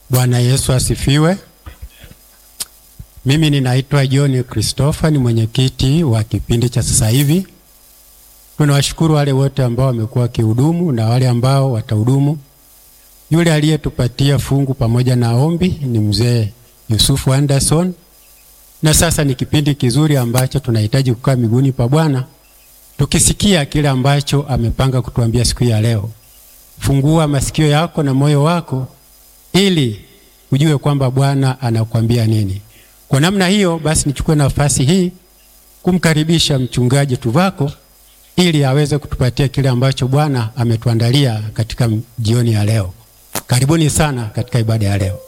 Bwana Yesu asifiwe. Mimi ninaitwa John Christopher, ni mwenyekiti wa kipindi cha sasa hivi. Tunawashukuru wale wote ambao wamekuwa wakihudumu na wale ambao watahudumu. Yule aliyetupatia fungu pamoja na ombi ni mzee Yusufu Anderson, na sasa ni kipindi kizuri ambacho tunahitaji kukaa miguuni pa Bwana tukisikia kile ambacho amepanga kutuambia siku ya leo. Fungua masikio yako na moyo wako ili ujue kwamba Bwana anakuambia nini. Kwa namna hiyo basi, nichukue nafasi hii kumkaribisha mchungaji Tuvako ili aweze kutupatia kile ambacho Bwana ametuandalia katika jioni ya leo. Karibuni sana katika ibada ya leo.